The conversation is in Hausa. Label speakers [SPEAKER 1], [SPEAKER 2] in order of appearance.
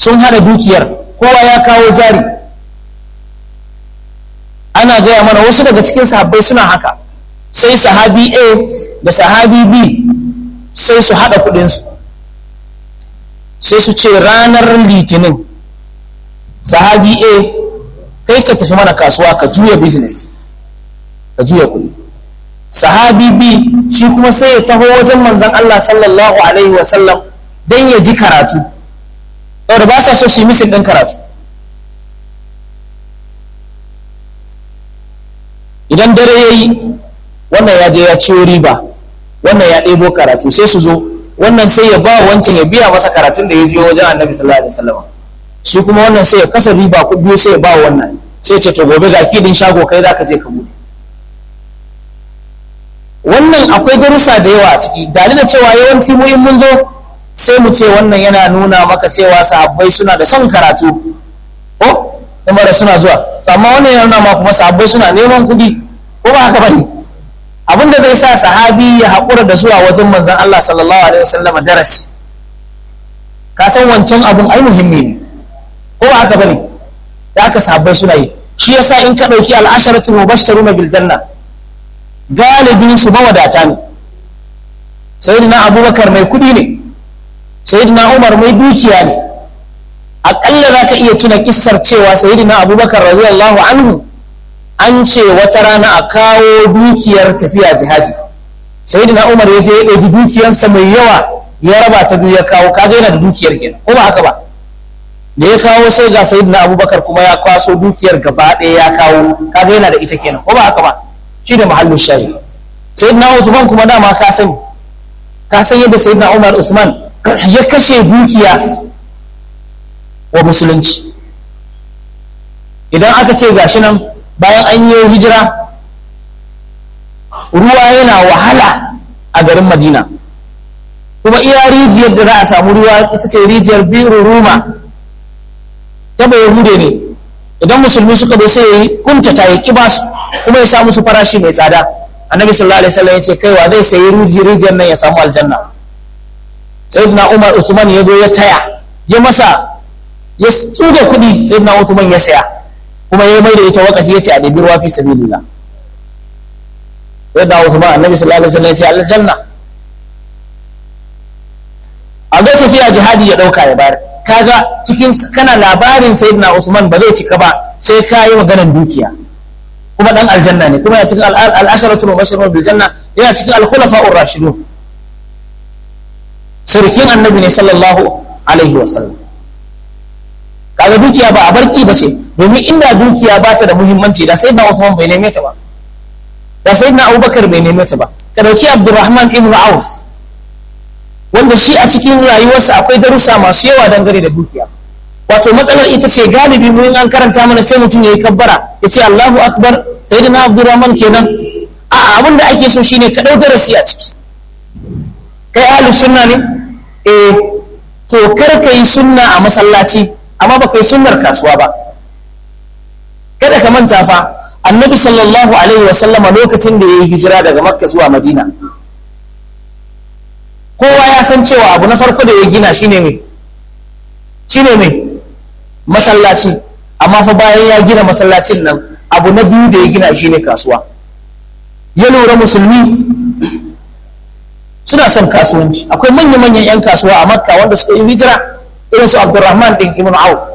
[SPEAKER 1] sun hada dukiyar kowa ya kawo jari ana gaya mana wasu daga cikin sahabbai suna haka sai sahabi a da sahabi b sai su hada kudinsu sai su ce ranar litinin sahabi a kai ka tafi mana kasuwa ka juya business ka juya kudi sahabi b shi kuma sai ya taho wajen manzan Allah sallallahu alaihi wasallam don ya ji karatu da ba sa so su yi misin ɗin karatu idan dare ya yi wannan ya je ya ciwo riba wannan ya ɗebo karatu sai su zo wannan sai ya ba wancan ya biya masa karatun da ya je wajen annabi sallallahu alaihi wasallam shi kuma wannan sai ya kasa riba ku biyu sai ya ba wannan sai ce to gobe ga kidin shago kai zaka je ka bude wannan akwai darussa da yawa a ciki dalilin da cewa yawanci mu in mun zo sai mu ce wannan yana nuna maka cewa sahabbai suna da son karatu ko kuma da suna zuwa to amma wannan yana nuna ma kuma sahabbai suna neman kuɗi ko ba haka bane abin da zai sa sahabi ya haƙura da zuwa wajen manzon Allah sallallahu alaihi wasallam darasi ka san wancan abun ai muhimmi ne ko ba haka bane da aka sahabbai suna yi shi yasa in ka ɗauki al'asharatu mubashsharuna bil janna galibin su mawadata ne sayyidina abubakar mai kuɗi ne sayyidina umar mai dukiya ne aƙalla za ka iya tuna kissar cewa sayyidina abubakar radiyallahu anhu an ce wata rana a kawo dukiyar tafiya jihadi sayyidina umar ya je ya ɗebi dukiyarsa mai yawa ya raba ta biyu ya kawo kaga yana da dukiyar kenan ko ba haka ba da ya kawo sai ga sayyidina abubakar kuma ya kwaso dukiyar gaba ɗaya ya kawo kaga yana da ita kenan ko ba haka ba shi ne mahallin shayi sayyidina usman kuma dama ka sani ka san yadda sayyidina umar usman ya kashe dukiya wa musulunci idan aka ce gashi nan bayan an yi hijira ruwa yana wahala a garin madina kuma iya rijiyar da za a samu ruwa ita ce rijiyar biru ruma ta bai yahude ne idan musulmi suka zo sai ya yi kuntata ya ƙi basu kuma ya samu su farashi mai tsada annabi sallallahu alaihi wasallam ya ce kaiwa zai sayi rijiyar nan ya samu aljanna sayyidina umar usman ya zo ya taya ya masa ya tsuga kuɗi sayyidina usman ya saya kuma ya mai da ita wakafi ya ce a ɗabi ruwa fi sabilillah sayyidina usman annabi sallallahu alaihi wasallam ya ce aljanna a zo tafiya jihadi ya ɗauka ya bayar kaga cikin kana labarin sayyidina usman ba zai cika ba sai ka yi maganar dukiya kuma dan aljanna ne kuma yana cikin al-asharatul mubashshirun bil janna yana cikin al-khulafa'ur rashidun sarkin annabi ne sallallahu alaihi wasallam kaga dukiya ba a barki ba ce domin inda dukiya ba ta da muhimmanci da sayyidina usman bai neme ta ba da sayyidina abubakar bai neme ta ba ka dauki abdurrahman ibn auf wanda shi a cikin rayuwarsa akwai darussa masu yawa dangane da dukiya wato matsalar ita ce galibi mun an karanta mana sai mutum ya yi kabbara ya ce Allahu akbar sayyidina Abdurrahman kenan a abin da ake so shine ka dau darasi a ciki kai ahli sunna ne eh to kar ka yi sunna a masallaci amma ba kai sunnar kasuwa ba kada ka manta fa annabi sallallahu alaihi wa sallama lokacin da ya yi hijira daga makka zuwa madina kowa ya san cewa abu na farko da ya gina shine mai shine mai masallaci amma fa bayan ya gina masallacin nan abu na biyu da ya gina shi ne kasuwa ya lura musulmi suna son kasuwanci akwai manya-manyan 'yan kasuwa a makka wanda suka yi hijira irin su abdurrahman din ibn auf